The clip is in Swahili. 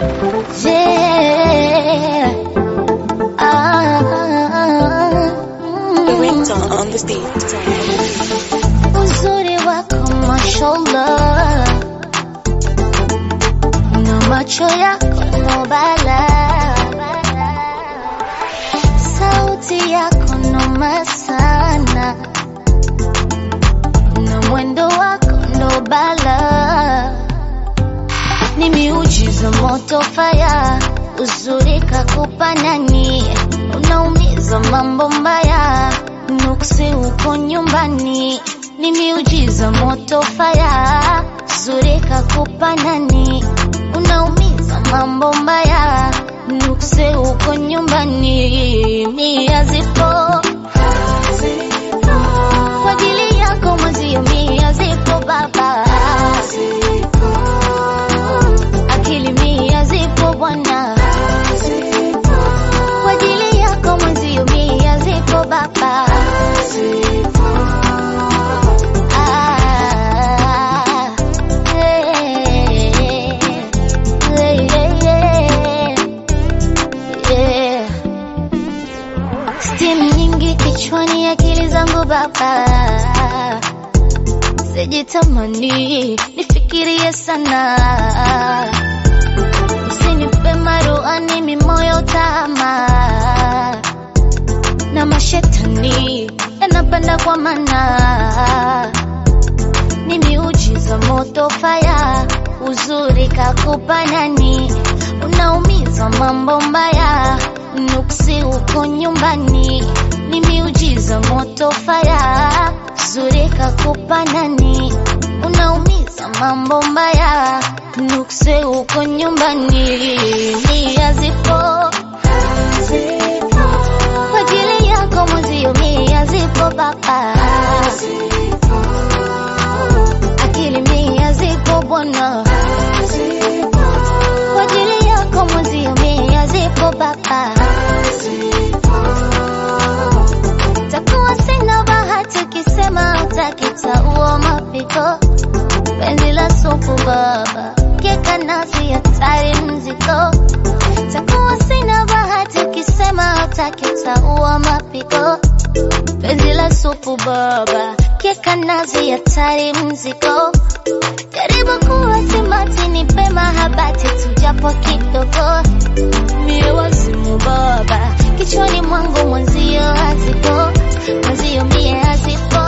Yeah. Ah, The mm. ringtone on the beat. Uzuri wako mashallah, na macho yako no bala, sauti yako noma sana, na mwendo wako ndo bala, ni miujiza moto faya, uzuri kakupa nani, unaumiza mambo mbaya, nuksi uko nyumbani, ni miujiza moto faya, uzuri kakupa nani, unaumiza mambo mbaya, nuksi uko nyumbani, mia zipo kwa ajili yako mwezio, mia zipo baba akili mia zipo bwana kwa ajili yako mwenzio mia zipo baba Ah, eh, eh, eh, eh. Steam nyingi kichwani, akili zangu baba sijitamani nifikirie sana, usinipe maruani mimoyo tama na mashetani yanapanda kwa mana, ni miujiza moto faya, uzuri kakupa nani, unaumiza mambo mbaya, nuksi uko nyumbani, ni miujiza moto faya, uzuri kakupa nani, unaumiza mambo mbaya, nuksi uko nyumbani, nia zipo kwa ajili yako mwenzio, mia zipo baba, akili mia zipo bwana, kwa ajili yako mwenzio, mia zipo baba, takuwa sina bahati ukisema utakitaua mapiko, penzi la supu baba, keka nasi hatari mziko takuwa sina bahati ukisema utakitaua mapiko penzi la supu baba keka nazi hatari mziko jaribu kuwa simati nipe mahabati tujapo kidogo mie wazimu baba kichwani mwangu mwenzio hazipo mwenzio mie hazipo